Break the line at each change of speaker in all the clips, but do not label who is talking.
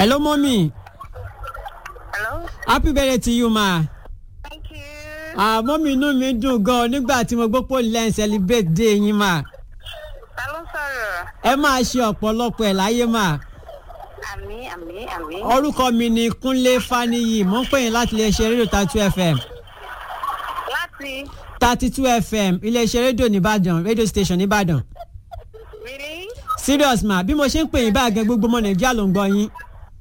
hello mọ́mì
Hello?
happy birthday to you ma.
Thank you.
Ah, mọ́mì inú mi dùn gan-an nígbà tí mo gbọ́ pé olè ń celebrate day yín ma.
Ta ló sọ̀rọ̀?
ẹ máa ṣe ọ̀pọ̀lọpọ̀ ẹ̀ láyé ma.
Àmì àmì àmì.
orúkọ mi ni kúnlé faniyi mo ń pè yín láti iléeṣẹ́ rédíò thirty two fm
Láti
thirty two fm iléeṣẹ́ rédíò nìbàdàn rédíò station nìbàdàn.
really?
serious ma bí mo ṣe ń pè yín báyìí gan gbogbo ọmọ nàìjíríà ló ń gbọ́ yín.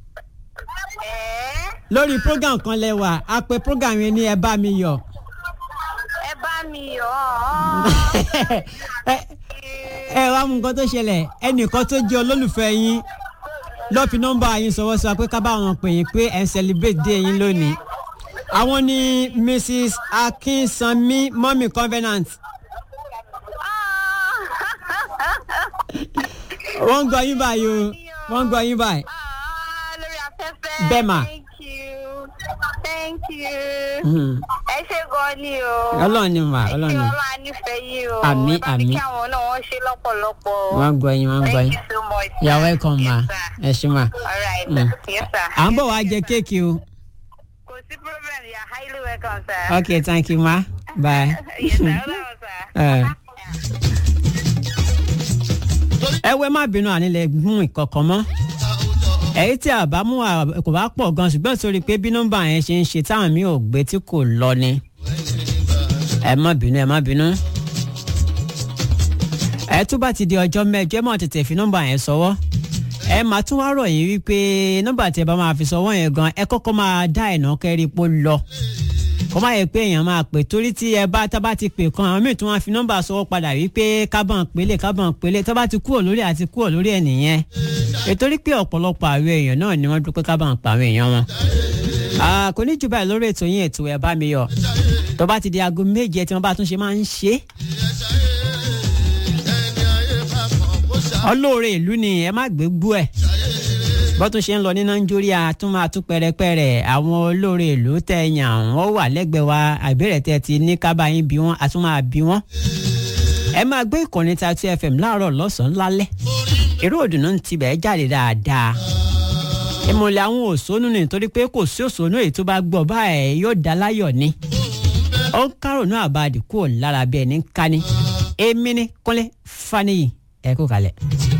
Ẹ̀ẹ́
lórí program kan lẹ́wà a pe program yẹn ní ẹ bá mi yọ̀.
ẹ bá mi yọ̀ ọ́.
ẹ ẹ wá mú nǹkan tó ṣẹlẹ̀ ẹnìkan tó jẹ́ olólùfẹ́ yín lọ́ọ́ fi nọ́mbà yín sọ̀wọ́ sọ pé ká bá wọn pè yín pé ẹ̀ ń celebrate day yín lónìí. àwọn ni mrs akínsanmi mọ́mì covenant wọ́n ń gbọ́ yín báyìí o wọ́n ń gbọ́ yín báyìí.
Ah, lórí afẹ́fẹ́.
Bẹ́ẹ̀ mà.
Thank you. Thank you.
Mhm.
Ẹ ṣe gan ni o.
ọlọ́run ni mà
Ẹ
ọlọ́run
ṣe
ni
ọlọ́run á nífẹ̀ẹ́ yín o.
Àmín,
Ẹ bá mi
àmín.
kí àwọn náà wọ́n ṣe lọ́pọ̀lọpọ̀ o.
wọ́n ń gbọ́ yín wọ́n ń gbọ́
Thank
yín.
you so much.
you are
sir.
welcome ma
Yes, sir.
ẹ ṣe ma.
All right.
Mm.
Yes, sir.
à ń bọ̀ wá jẹ kéèkì o.
Kò sí problem. You are highly welcome, sir.
okay thank you ma bye.
Yes, sir. Hold on, sir.
Eh. ẹ wẹ́ má bínú ànílẹ̀ gún ìkọ̀kọ̀ mọ́ èyí tí a bá mú wa kò bá pọ̀ gan ṣùgbọ́n sórí pé bí nọ́mbà yẹn ṣe ń ṣe táwọn mi ò gbé tí kò lọ ni ẹ má bínú ẹ má bínú. ẹ tún bá ti di ọjọ́ mẹ́jọ ẹ máa tètè fi nọ́mbà yẹn sọwọ́ ẹ máa tún wá rọ̀ yín wípé nọ́mbà tí ẹ bá máa fi sọwọ́ yẹn gan ẹ kọ́kọ́ máa dá ẹ̀nà kẹ́rí pó lọ kó má yẹ pé èèyàn máa pè torí tí ẹ bá tá bá ti pè kan àwọn míì tún wá fi nọ́mbà sọwọ́ padà wípé kábọ̀n pélé kábọ̀n pélé tó bá ti kúrò lórí àti kúrò lórí ẹ̀ nìyẹn ètorí pé ọ̀pọ̀lọpọ̀ àwọn èèyàn náà ni wọ́n dúpẹ́ kábọ̀n pa àwọn èèyàn wọn. Ah, kò ní jù báyìí lórí ètò yín ètò ẹ̀ bá mi yọ tó bá ti di aago méje tí wọ́n bá tún ṣe máa ń ṣe. ọlọ́ọ̀rẹ́ ìlú ni ẹ má gbé gbú ẹ̀ bó tún ṣe ń lọ ní nàìjíríà tún máa tún pẹrẹpẹrẹ àwọn olóore ìlú tẹ yàn wọn wà lẹ́gbẹ̀ẹ́ wa àbẹrẹ tẹ ti ní kábàáyín bí wọn a tún máa bí wọn. ẹ máa gbé ìkànnì Tatu FM láàárọ̀ lọ́sàn-án lálẹ́ eré òdùnnú ti bẹ̀ẹ́ jáde dáadáa. ìmọ̀lẹ̀ àwọn òṣónú ni nítorí pé kò sí òṣónú èyí tó bá gbọ́ báyìí yóò dá láyọ̀ ni. ó ń kárònú àbáàdì kúrò lára bí ẹni ń ká ní. èmi ni Kúnlé Fáníyì ẹ kú kalẹ̀.